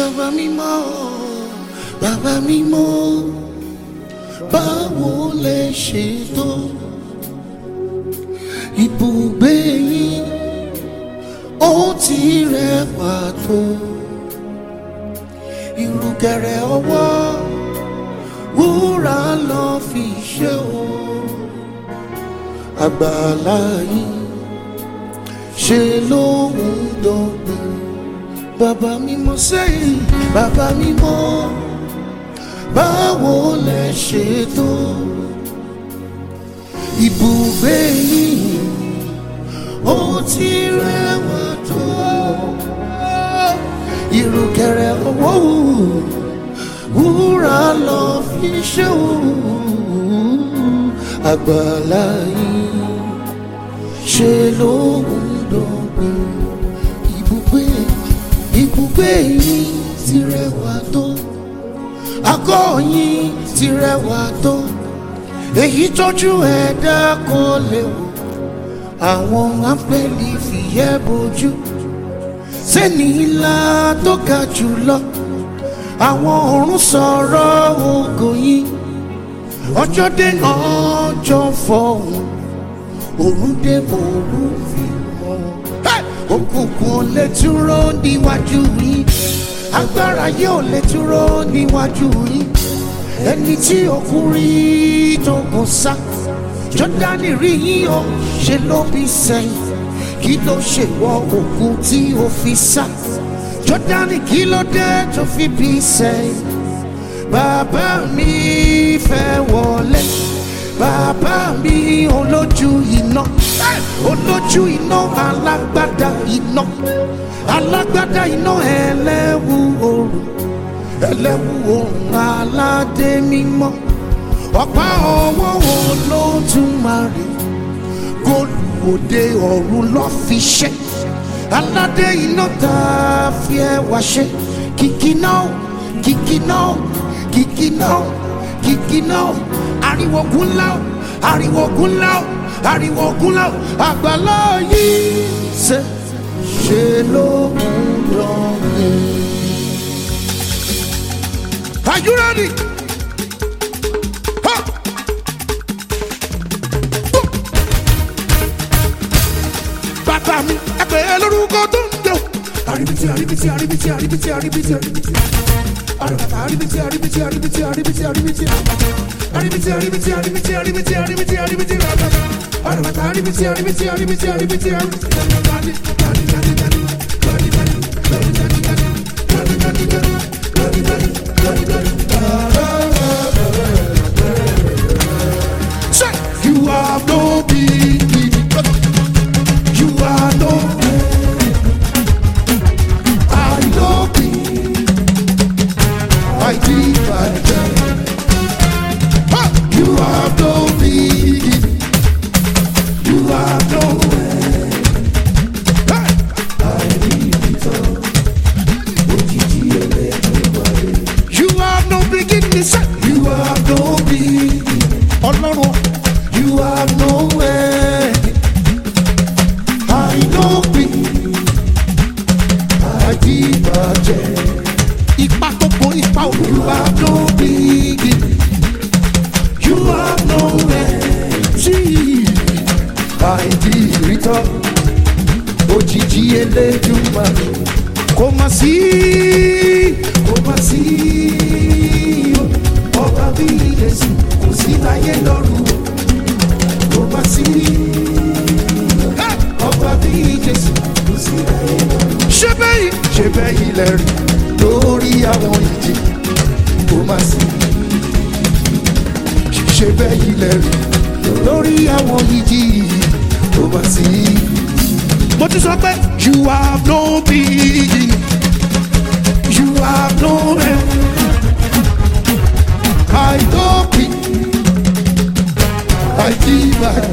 bàbá mímọ́ bàbá mímọ́ báwo lè ṣe tó ibùgbé yín ó ti rẹwà tó ìrùkẹ̀rẹ̀ ọwọ́ wúrà lọ fi ṣe o àgbàlá yín ṣe lóhùn dọ̀gbìn bàbá mímọ́ sẹ́yìn bàbá mímọ́ báwo lẹ ṣe tó ibùgbé yìí ó ti rẹwà tó ìrùkẹ̀rẹ̀ owó wúrà lọ fi ṣe àgbàlá yìí ṣe lóhùn dọ̀gbìn ibùgbé ibùgbé yìí ti rẹwà tó àgọ́ yìí ti rẹwà tó èyí tójú ẹ̀dá kan lè wò àwọn áńgẹ́lì fìyẹ́ bojú sẹ́ni ńlá tó ga jù lọ àwọn ọ̀run sọ̀rọ̀ ògo yìí ọjọ́ dé ọjọ́ fọ̀hún òrùn dé òrùn fi hàn òkùnkùn ò lè dúró níwájú yìí agbára yóò lè dúró níwájú yìí ẹni tí òkun rí tó kò sá jọdani rí yín o ṣe ló bí sẹ́yìn kí ló ṣe wọ òkun tí ó fi sá jọdani kí ló dé tó fi bí sẹ́yìn bàbá mi fẹ́ wọlé bàbá mi olójú iná olójú iná alágbádá iná alágbádá iná ẹlẹ́wù oòrùn ẹlẹ́wù oòrùn aládé mímọ́ ọ̀pá ọwọ́ Olódùmarè góòlù òde ọ̀run ló fi ṣe aládé iná tá a fi ẹwà ṣe kìkì náà kìkì náà kìkì náà kìkì náà ariwo gúnlá ariwo gúnlá ariwo gúnlá àgbàlá yìí ṣe ṣe ló ń lọ mí. Are you ready? Ha! Bàbá mi, ẹ pè é lórúkọ tó ń jẹun. Àríbitì, àríbitì, àríbitì, àríbitì, àríbitì, àríbitì. Àrùbàtà, àríbitì, àríbitì, àríbitì, àríbitì, àríbitì. Àríbitì, àríbitì, àríbitì, àríbitì, àríbitì, àríbitì, àrùbàtà. Àrùbàtà, àríbitì, àríbitì, àríbitì, àríbitì, àríbitì. Say, You are no beginning. You are no I know be. I did my Ha! You are no beginning. You are no Hey! You are no beginning, say. You are no beginning. Ọlọ́run. You are no way. I know be. Àdìbàjẹ́. Ipa tó bo ipa òkú. You are no beginning. You are no way. See. Àìdìrítọ́. Òjijì Elédùmarè. Kò mà sí. Kò mà sí. Ọba bí Jésù kò sí láyé lọ́run. Kò mà sí. Ọba bí Jésù kò sí láyé lọ́run. Ṣé bẹ́yìí? Ṣé bẹ́yìí lẹ rí lórí àwọn ìjì? Kò mà sí. Ṣé bẹ́yìí lẹ rí lórí àwọn ìjì? Kò mà sí. Mo ti sọ pé you have no beginning. You have no end. I don't be. I give up.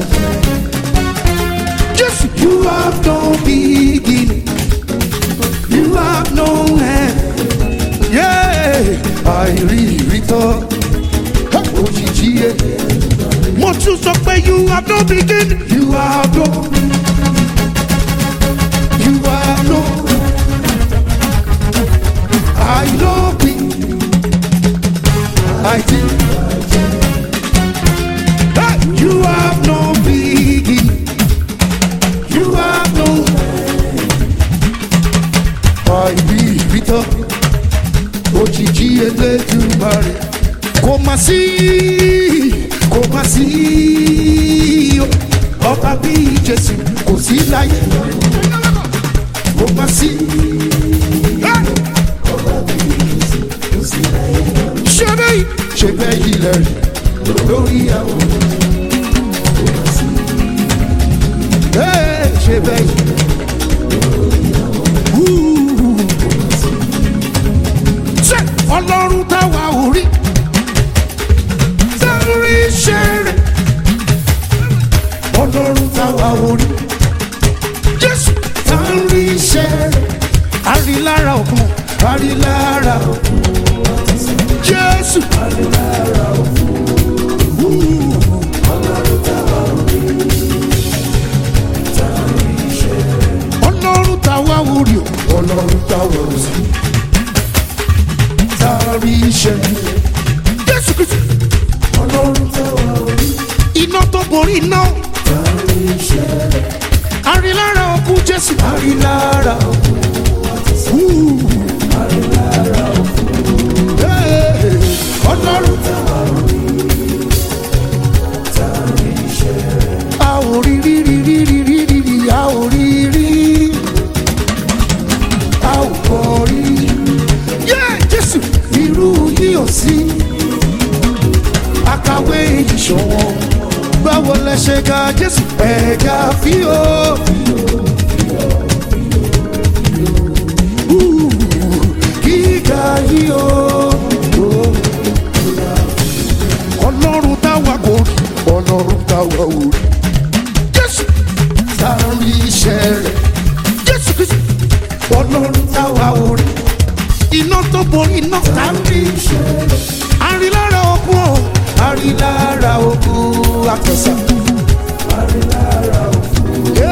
Just you have no beginning. You have no end. Yeah, I really thought. Òjijì ẹ̀. Mo tún sọ pé you have no beginning. You have no. You have no. I má sí kò má sí ọba bíi jésù kò sí láyé kò má sí. ṣé bẹ́ẹ̀ ṣe bẹ́ẹ̀ yìí lẹ́rìí lórí àwọn. Hey, ṣe bẹ́ẹ̀ yìí. Ṣé ọlọ́run táwa ò rí? Sẹ́rí iṣẹ́ rẹ̀. Ọlọ́run táwa ò rí. Jésù sẹ́rí iṣẹ́ rẹ̀. Àrílára òkun, àrílára òkun. Jésù. Àrílára òkun. Ọlọ́run táwa ò rí. Ọlọ́run táwa ò rí o. Ọlọ́run táwa ò sí tàrí iṣẹ́. Jésù Kristu. Ọlọ́run tẹ́wà orí. Iná tó borí iná. Tàrí iṣẹ́. Àrílára òkú Jésù. Àrílára òkú. Àrílára òkú. Ọlọ́run tẹ́wà orí. Tàrí iṣẹ́. A ò rí rí rí rí rí rí rí rí a ò rí rí. A ò kọ́ rí yé jésù irú yìí ò sí àkàwé ìṣòwò báwo lẹ ṣe ga jésù ẹ̀ka fíò. gíga yìí o ọlọ́run táwa kò rí ọlọ́run táwa ò rí jésù sáré iṣẹ́ rẹ̀ jésù kristu ọlọ́run táwa ò rí iná tó borí iná sáré iṣẹ́ rẹ̀ àrílára òkú o àrílára òkú àtẹ̀sà àrílára òkú.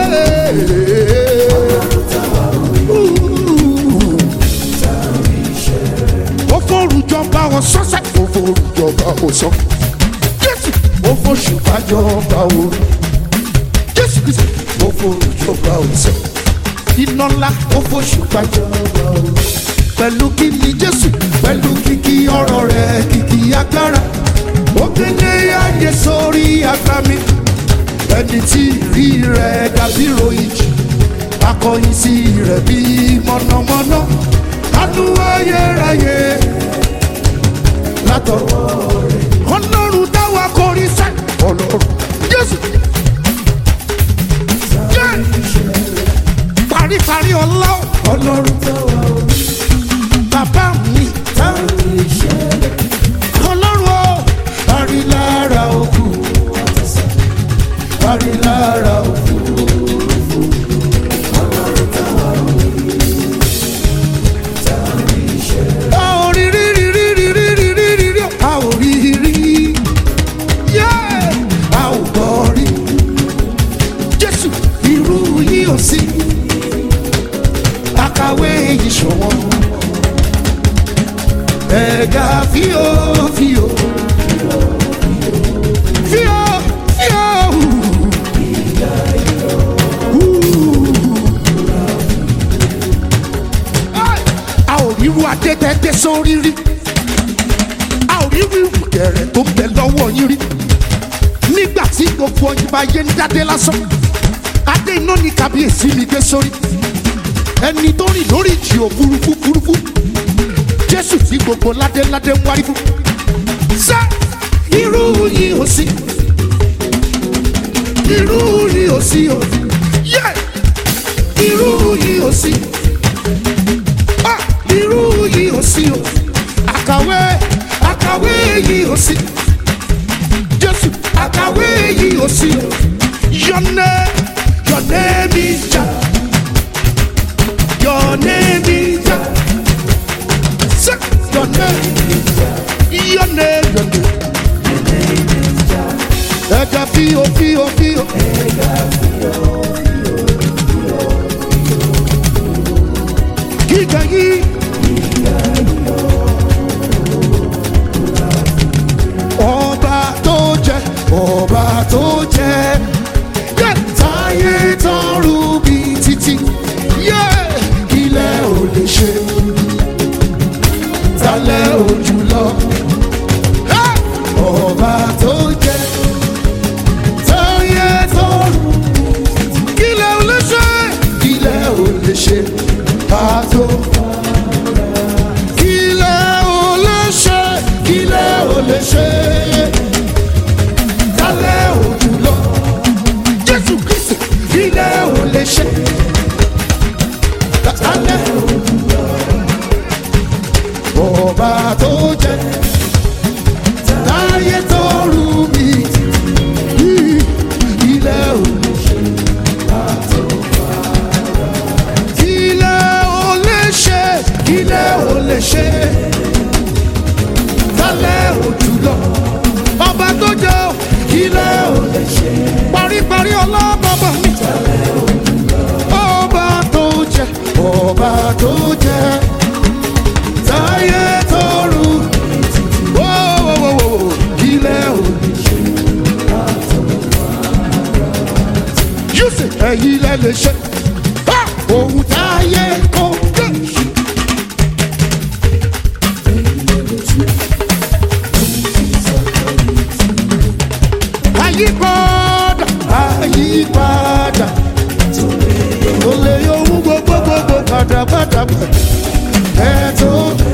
ó forújọba wọn sọ́sẹ̀ ó forújọba wọn sọ jésù ó fòṣùpájọba orí jésù kìí ó forújọba wọn sọ iná ńlá ó fòṣùpájọba orí pẹ̀lú kíni jésù pẹ̀lú kìkì ọ̀rọ̀ rẹ̀ kìkì agbára ó kéde ayé sórí agbami ẹni tí ìrí rẹ̀ dàbí ròyìn jù akọyin sí rẹ̀ bí mọ̀nàmọ́ná kánú ayérayé látọ̀wọ́ rẹ̀ ọlọ́run táwa kọrin sẹ́ ọlọ́run jésù jẹ́ paríparí ọlá ọlọ́run táwa orí bàbá mi ọlọ́run o àrílára òkú àrílára òkú. a ò rí rí rí rí rí rí rí rí rí rí a ò rí rí yẹ́ a ò gbọ́ rí jésù irú yìí ò sí àkàwé yìí ṣọ̀wọ́n ẹ̀gá fíò fíò fíò fíò. a ò ríru adé tẹ́tẹ́ sórí rí a ò ríru ìrùkẹ̀rẹ̀ tó ń bẹ lọ́wọ́ yín rí nígbà tí gbogbo ọyìn bá yé ń dádé lásán adé iná ní kábíyèsí mi gbé sórí ẹni tó rìn lórí ìjì òfurufú furufú jésù tí gbogbo ládéládé ń wárí fún ṣé irú yìí ò sí irú yìí ò sí o yẹ irú yìí ò sí ah irú yìí ò sí o àkàwé àkàwé yìí ò sí jésù àkàwé yìí ò sí o your name your name is Jah your name is Jah say your name your name your name ẹja fíò fíò fíò. gíga yìí. ọba tó jẹ ọba tó jẹ yẹ táyé tọrù bí títí yẹ kílẹ̀ ò lè ṣe talẹ̀ ò jùlọ. Hey! ṣe pàtó. kílẹ̀ ò lè ṣe kílẹ̀ ò lè ṣe kálẹ̀ ò jùlọ. jésù kristi kílẹ̀ ò lè ṣe kálẹ̀ ò jùlọ. ọba tó jẹ táyé tó rú mi ilẹ̀ ò lè ṣe pàtó. Ilẹ̀ ò lè ṣe, ilẹ̀ ò lè ṣe, tálẹ̀ ò jùlọ. Ọba tó jẹ́ ò, ilẹ̀ ò lè ṣe. Paríparí ọlọ́bàbà mi. Ọba tó jẹ́, ọba tó jẹ́, táyé tó rú. Wó, wó, wó, wó, ilẹ̀ ò lè ṣe. Yusuf ẹ̀yin lẹ lè ṣe. Ha! Ohun táyé kò lè ṣe. Àyípadà àyípadà tó lè yọ ohun gbogbo gbogbo padà padà padà. Ẹ tó.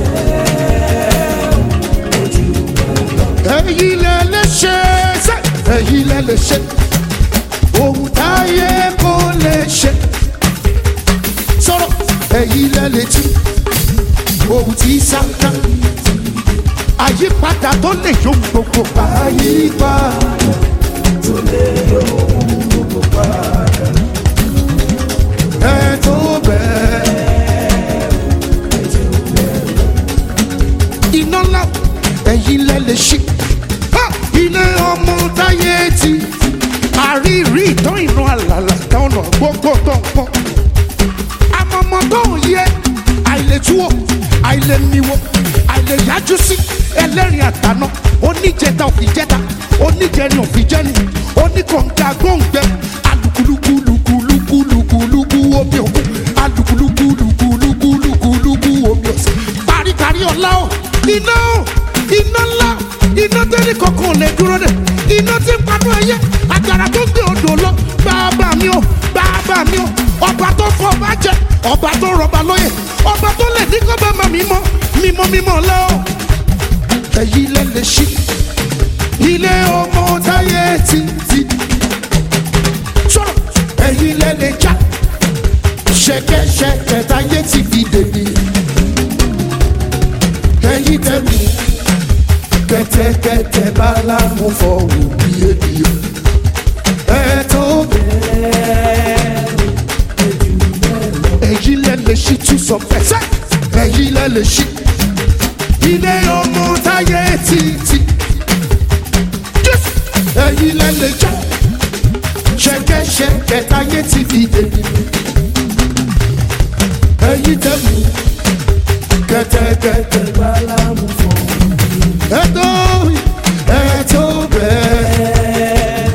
Ẹ̀yin lẹ lè ṣe ṣe. Ẹ̀yin lẹ lè ṣe ohun táyé kò lè ṣe sọ̀rọ̀ ẹ̀yin lẹ́lẹ̀ tí ohun tí sáká àyípadà tó lè yọ gbogbo àyípadà tó lè yọ gbogbo padà ẹ tó bẹ́ẹ̀. iná ńlá ẹ̀yin lẹ́lẹ̀ ṣí ilé ọmọ táyé ti àrírí ìtàn ìran àlàlà tọ̀nà gbogbo tó ń pọ̀. àmọ̀mọ̀ tó ń yẹ àìlètúwọ̀ àìlèmíwọ̀ àìlèyájú sí ẹlẹ́rìn àtàná oníjẹta òfìjẹta oníjẹrin òfìjẹni oníkọ̀ǹga gbòǹgbẹ alùkùlùkùlùkùlùkùlùkù omi òkun alùkùlùkùlùkùlùkùlùkù omi ọ̀sẹ̀ paríparí ọ̀la ọ̀ iná ọ̀ iná ńlá iná tẹ́lẹ̀ kankan ò lè dúró dẹ̀ iná tí ń panú ẹyẹ àjàrà tó gbé odò lọ bàbá mi ò bàbá mi ò ọba tó fọ ọba jẹ ọba tó rọba lóye ọba tó lè ní kọ́ bá ma mímọ́ mímọ́ mímọ́ lọ. ẹ̀yin lẹ lè ṣí ilé ọmọ táyé títí sọ̀rọ̀ ẹ̀yin lẹ lè já ṣẹ̀kẹ̀ṣẹ̀kẹ̀ táyé ti fi dèbí ẹ̀yin tẹ̀mí kẹtẹkẹtẹ bálámú fọwọ́ bí ènìyàn. ẹ tó bẹ́ẹ̀. èyí lẹ lè ṣí tún sọ fẹsẹ̀. èyí lẹ lè ṣí. ilé ọmọ táyé títí. Jésù. èyí lẹ lè já. ṣẹkẹṣẹkẹ táyé ti fi dèbí. èyí tẹ̀ mú kẹtẹkẹtẹ bálámú fọwọ́ ẹtọ ẹtọ bẹ́ẹ̀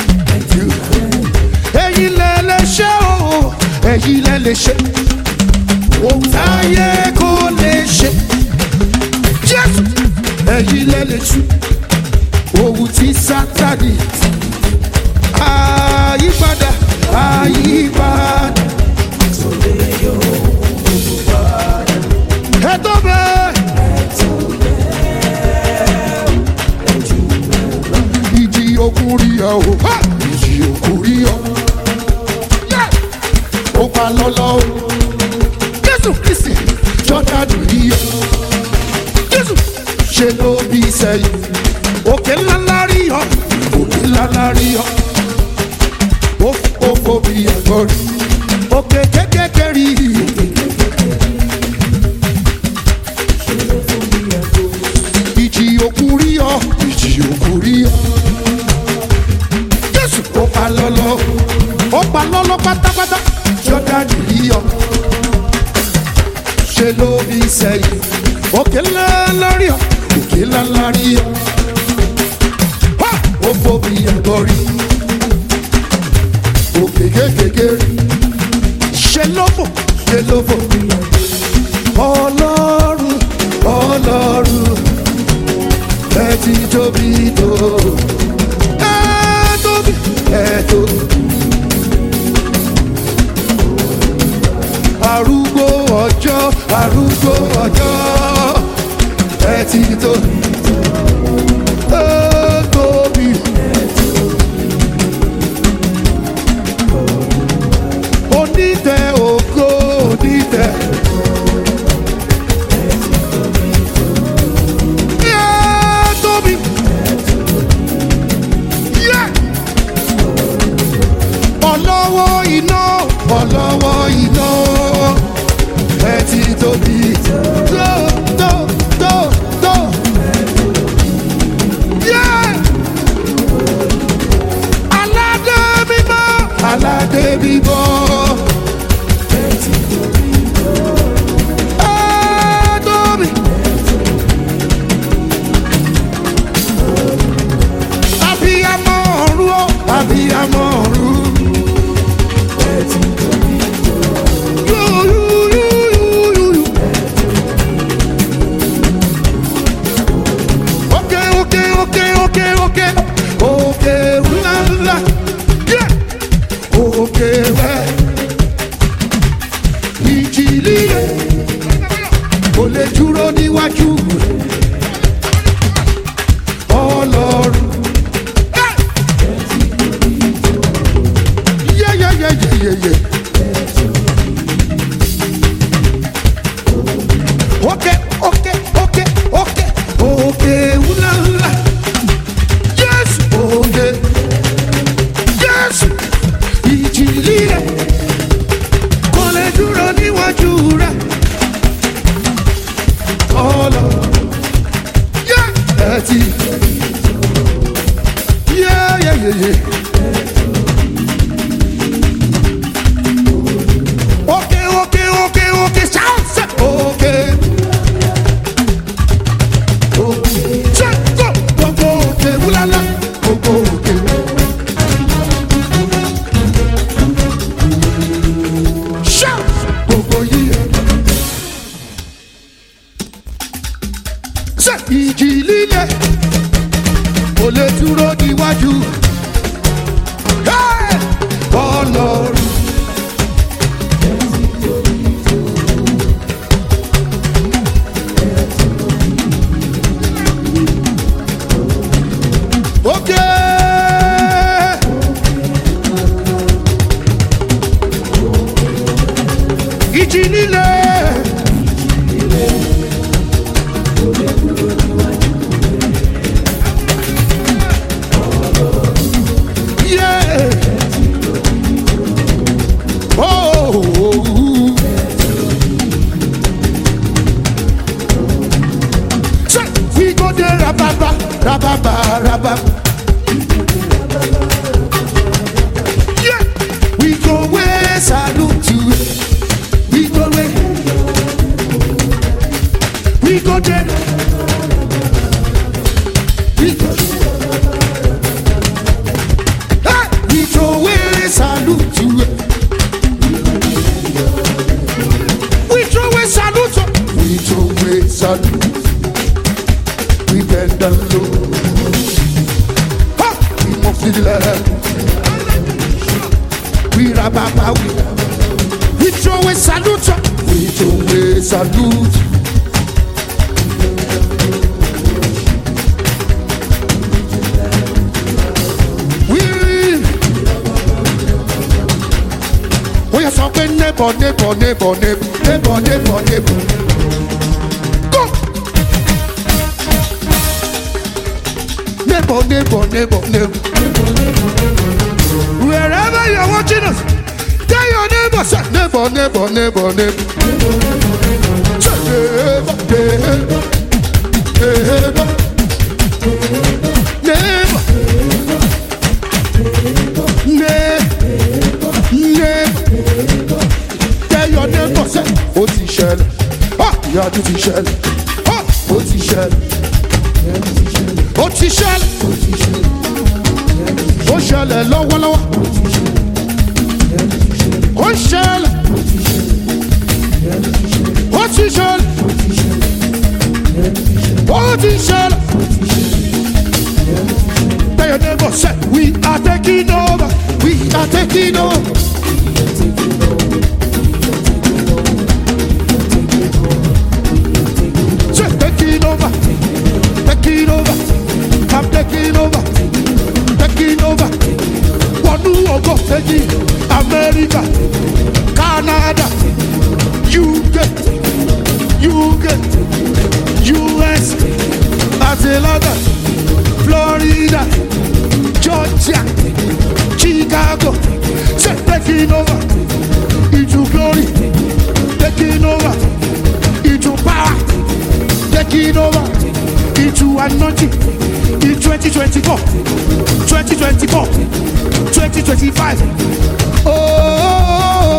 ẹ̀yin lẹ lè ṣe o ẹ̀yin lẹ lè ṣe ohun táyé kò lè ṣe jésù ẹ̀yin lẹ lè tú ohun tí sátani àyípadà àyípadà ẹtọ bẹ́ẹ̀. ìjì òkun rí ọ o ha! ìjì òkun rí ọ. Yeah! ó pa lọ́lọ́ o jésù kristi jọ́dánù rí ọ. jésù ṣe ló bí sẹ́yìn òkè ńláńlá rí ọ òkè ńláńlá rí ọ. ó ó fòbi ẹ̀gbọ́n rí òkè kékeré rí òkè ìjì òkun rí ọ ìjì òkun rí ọ. jésù ó pa lọ́lọ́ ó pa lọ́lọ́ pátápátá jọ́dánì rí ọ. ṣe ló bí sẹ́yìn òkè ńlá lórí ọ òkè ńlá lárí ọ. Ha! ó fòbi ẹ̀gbọ́n rí òkè kékeré rí ṣe ló fò ṣe ló fò. ọlọ́run ọlọ́run ẹ ti tóbi tó. ẹ tóbi ẹ tóbi. arúgbó ọjọ́ arúgbó ọjọ́ ẹ ti tó ó tóbi. onídẹ ògo onídẹ. Yeah, tóbi. Yeah. ọlọ́wọ́ iná ọlọ́wọ́ iná ẹ ti tóbi tó tó tó tó. Yeah. aládé mímọ́ aládé mímọ́. Ẹ tóbi. Abiyamọ ọ̀run o, abiyamọ ọ̀run. Yu, yu, yu, yu, yu, yu. Oke, oke, oke, oke, oke. Oke, ńlá, ńlá. Yeah. Oke rẹ̀. Ìjì líle. Kò lè dúró níwájú rẹ̀. Ọlọ́run. Yeah, yeah, yeah, yeah, yeah, yeah. Okay, okay, okay, okay, okay, ula, ula. Yes, okay. Yes, ìjì líle kò lè dúró níwájú rẹ̀. Ọlọ, yeah, ẹ ti. Yeah, yeah, yeah, yeah. Okay, okay, okay, okay, shout, say, okay. Okay, check, go, go, go, okay, ulala, go, go, okay. Shout, go, go, yeah. Say, ìjì líle, kò lè dúró níwájú. Hey! Ọlọ́run. Okay. Ìjì líle. Yeah. Oh. Say, We go there, rababa, rababa, rababa. Yeah. We go where salute to We go where We go there We go Hey! We go where salute to We throw away salute to We throw away salute We bend down low Ha! We move to the left we rababa we we throw a salute we throw a salute. We we are talking neighbor neighbor neighbor neighbor neighbor neighbor neighbor. Go. Neighbor neighbor neighbor neighbor. Wherever you're watching us, tell your neighbor, say, neighbor, neighbor, neighbor, neighbor. Say, neighbor, neighbor, neighbor, neighbor, neighbor, neighbor. Tell your neighbor, say, ó ti ṣẹlẹ̀, ah, ìyanu ti ṣẹlẹ̀, ah, ó ti ṣẹlẹ̀, ó ti ṣẹlẹ̀, ó ṣẹlẹ̀ lọ́wọ́lọ́wọ́. Ó ṣẹlẹ̀. Ó ti ṣẹlẹ̀. Ó ti ṣẹlẹ̀. Tell your neighbor, say, we are taking over. We are taking over. new anointing in 2024, 2024, 2025. Oh, oh,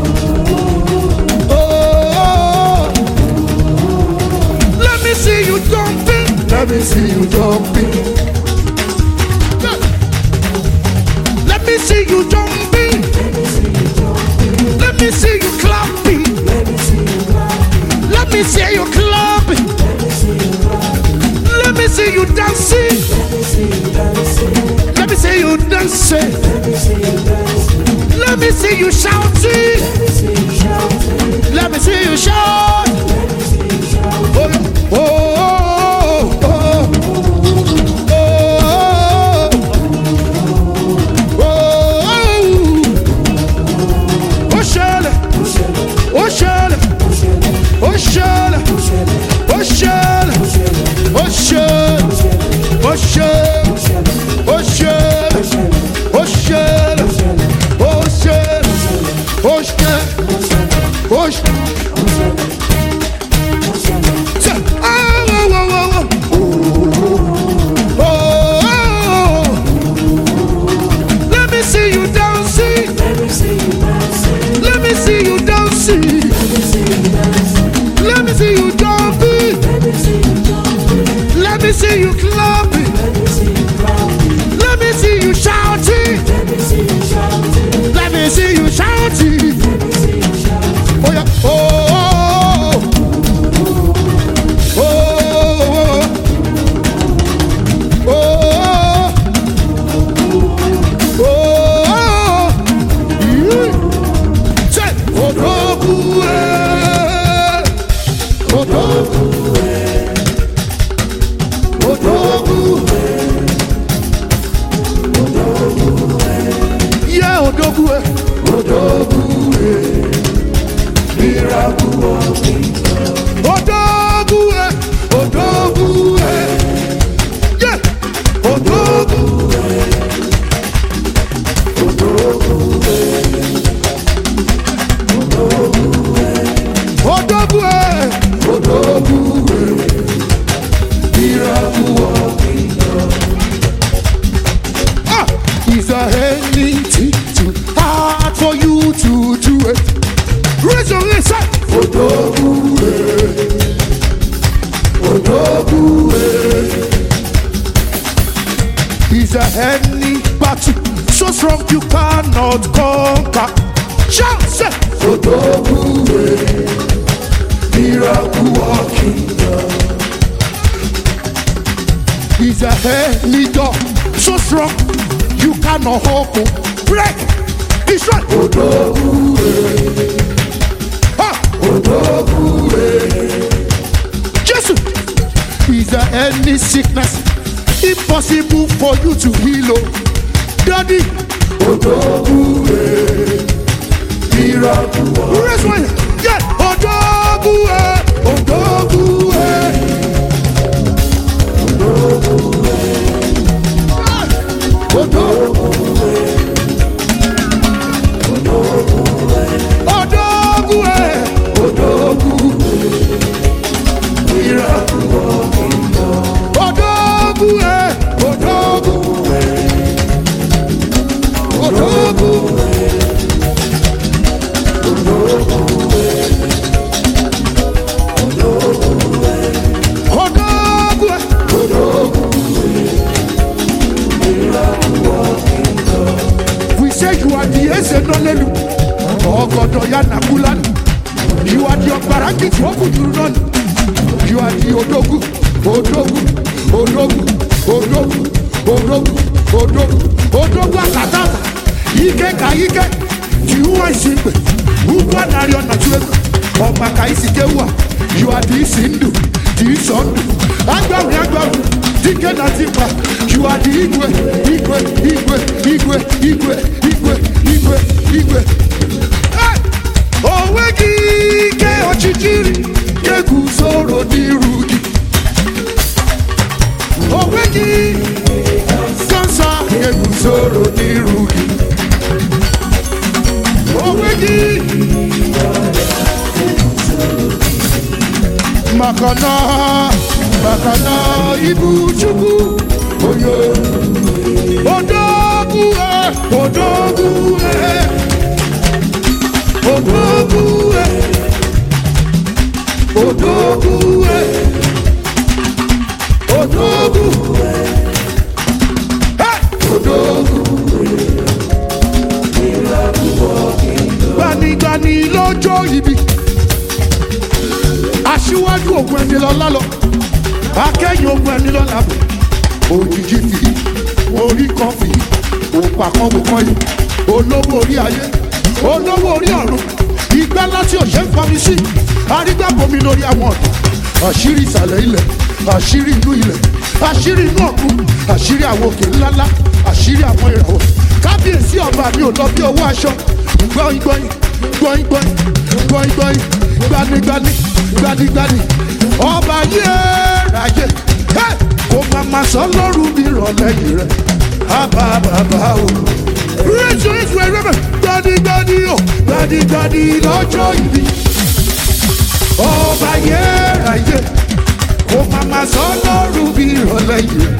oh, let me see you jumping. Let me see you jumping. Let me see you jumping. Let me see you clapping. Let me see you clapping. Let me see you dancing. Let me see you dancing. Let me see you shouting. Let me see you shout. Oh, oh, oh, oh, oh, oh, oh, ṣẹlẹ̀, ó ṣẹlẹ̀, ó ṣẹlẹ̀, ó ṣẹlẹ̀, ó ṣẹlẹ̀, ó ṣẹlẹ̀, ó ṣẹlẹ̀, ó ṣẹlẹ̀, ó ṣẹlẹ̀, ó ṣẹlẹ̀, ó ṣẹlẹ̀. Say, oh, oh, oh, oh, oh. Oh, oh, oh. Let me see you dancing. Let me see you dancing. Let me see you jumping. Let me see you clapping. Let me see you shouting. Let me see you shouting. Oh yeah. Oh. oh, oh. Oh. Oh. Oh. Oh. Yeah. Say, Odogu, eh. Odogu, eh. Odogu, yeah, Odogu, eh. Odogu, eh. Miracle working Odogu, eh. Odogu, eh. Yeah, Odogu, Odogu, eh. Odogu, eh. Miracle working Ah, is there anything too hard for you to do it? Raise your hand, say, Odogu, eh. Odogu, eh. Is there any battle so strong you cannot conquer? Shout, say, Odogu, eh. Miracle working Is there any door so strong you cannot open? Break! Destroy! Odogu, Jesus! Is there any sickness impossible for you to heal? Oh, Daddy! Odogu, miracle. Raise one. Yeah! Odogu, eh. Odogu, eh. Odogu. Odogu, eh. Odogu. Miracle. Odogu, eh. Odogu. Odogu. Odogu, eh. We say you are the Ezenolelu. Ogodo ya Nakulani. You are the Obaraki Twokudurunoni. You are the Odogu. Odogu. Odogu. Odogu. Odogu. Odogu. Odogu akatata. Ike ka ike. Jiwa isimbe. Ugwa nario na chuego. Ọba ka isi kewa. You are the isi ndụ. The isi ndụ. Agbanwe agbanwe. Dike na tikpa. You are the igwe. Igwe. Igwe. Igwe. Igwe. Igwe. Igwe. Igwe. Hey! O nweghị ike ọchịchịrị ga-eguzoro n'iru gị. O nweghị kansa ga-eguzoro n'iru gị. O nweghị maka na Bakana Ibuchukwu Oyo Odogu eh Odogu eh Odogu eh Odogu eh Odogu eh Odogu Gbanigbani lọ́jọ́ ibi aṣíwájú ògùn ẹni lọ́lá lọ akẹ́yìn ogun ẹni lọ́la bò òjijì fi orí kan fi òpà kan wò kan yìí olówó orí ayé olówó orí ọ̀run ìgbà láti òṣè ń fọmi sí arígbàbomi lórí àwọn ọ̀dọ́ àṣírí ìsàlẹ̀ ilẹ̀ àṣírí inú ilẹ̀ àṣírí inú ọ̀gbun àṣírí àwọn òkè ńláńlá àṣírí àwọn ìràwọ̀ kábíyèsí ọba mi ò lọ bí owó aṣọ gbọ́yìn gbọ́yìn gbọ́yìn gbọ́yìn gbọ́yìn gbọ́yìn gbanigbani gbanigbani ọba yé ráyè Hey! kò má má sọ lọ́rùn mi rọ̀ lẹ́yìn rẹ̀ ábà bàbá o. ríṣu ìfún ẹgbẹ́ mi gbanigbani o gbanigbani lọ́jọ́ ìbí ọba yé ráyè kò má má sọ lọ́rùn mi rọ̀ lẹ́yìn rẹ̀.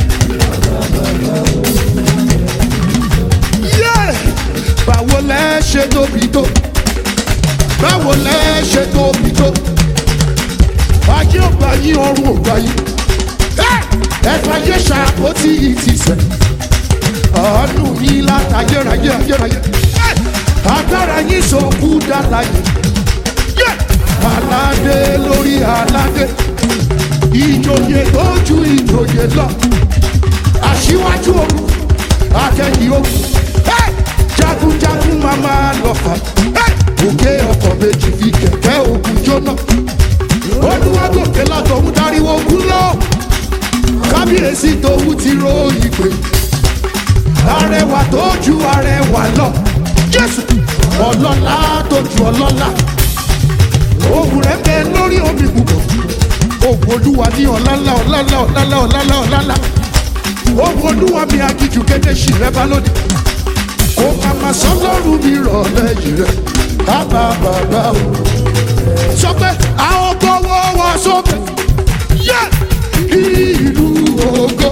Yeah! báwo lẹ ṣe tóbi tó báwo lẹ ṣe tóbi tó ajé ọgbà yín ọrùn ọgbà yín ẹ̀fọ́ ayé ṣàkóso yìí ti sẹ̀ àánú yín látàyérayé ayérayé agbára yín sọkú dára yìí aládé lórí aládé ìjòyè tó ju ìjòyè lọ aṣíwájú ogun akẹ́yìn ogun Hey! jagunjagun máa máa lọ fà Hey! òkè ọkọ̀ méjì fi kẹ̀kẹ́ ogun jóná olùwàgòkè látọ̀hún dáríwó ogun lọ kábíyèsí tòun ti ro ìpè arẹwà tó ju arẹwà lọ jésù ọlọ́lá tó ju ọlọ́lá ògùn rẹ̀ bẹ lórí omi púpọ̀ ògùn olúwa ní ọ̀làlá ọ̀làlá ọ̀làlá ọ̀làlá ọ̀làlá ògùn olúwa mi agijù kéde sí rẹ bá lónìí kò màmá sọlọ́run mi rọ̀ lẹ́yìn rẹ̀ bàbá bàbá o sọ pé àwọn gbọ́wọ́ wá sókè yẹ ìlú ògo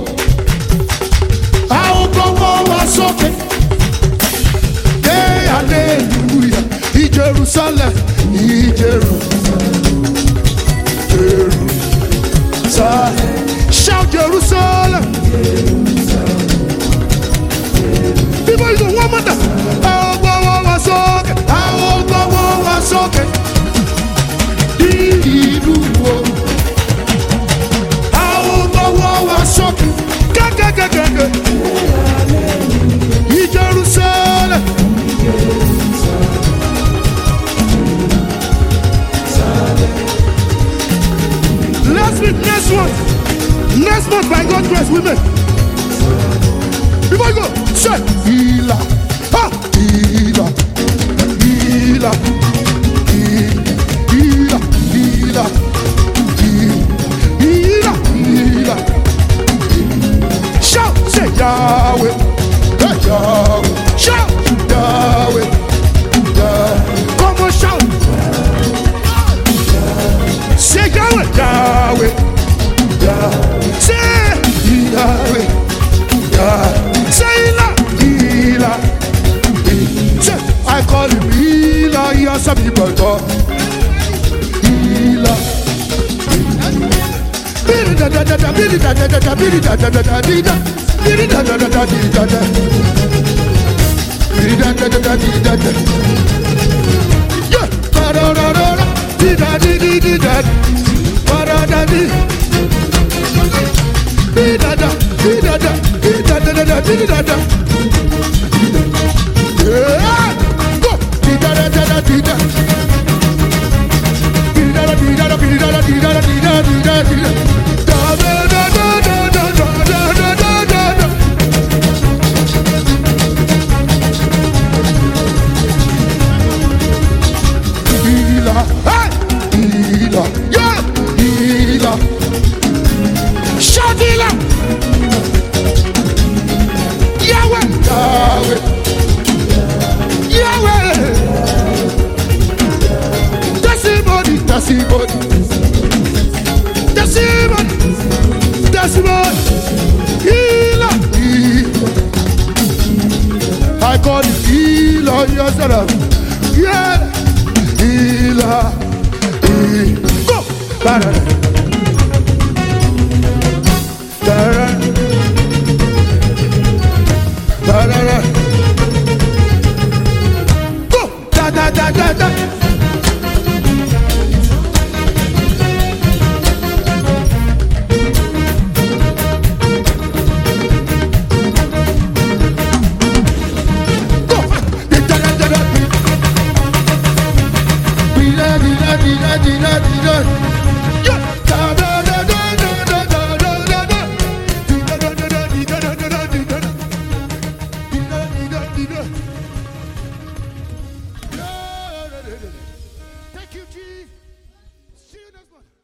àwọn gbọ́wọ́ wá sókè dé aleluya ìjerusalem ìjerusalem jerusalem shout jerusalem bíbá ìlú wọn mọ̀tà àwọn gbọ́wọ́ wá sókè àwọn gbọ́wọ́ wá sókè ìlú ògo àwọn gbọ́wọ́ wá sókè gẹ́gẹ́gẹ́gẹ́ ìjerusalem. Last week, next month, next month by God's grace, women. Before you go, say, Hila, ha, Hila, Hila, Hila, Hila, Hila, Hila. Shout, say Yahweh, hey, Yahweh, shout, Yahweh, Yahweh. Come on, shout. Say Yahweh, Yahweh, Yahweh. Say Yahweh, Yahweh. Say Ila, Ila. Say, I call him Ila, he has some people call Ila. Bidi da da da da, bidi da da da da, bidi da da da da, di da. Bidi da da da da, di da da. Bidi da da da da, di da da. Yeah, da da da da da, di da di di di da. Ba da da di. Di da da, di da da, di da da da da, di da da. Yeah, go. Di da da da da, di da. Di da da, di da da, di da da, di da da, di da di da di da. Da da da da da da da da da da da. Healer, hey! Healer, yeah! Healer. Shout healer! Yahweh! Yahweh! Yahweh! That's it, body, that's it, body. That's it, body. Tarara. Tarara. Tarara. Go! Da da da da da. Go! Da da da da da. Dila dila dila dila dila. Yeah. Da da da da da da da da da da. Dila da da da dila da da da dila da. Dila dila dila. Thank you, G. See you next month.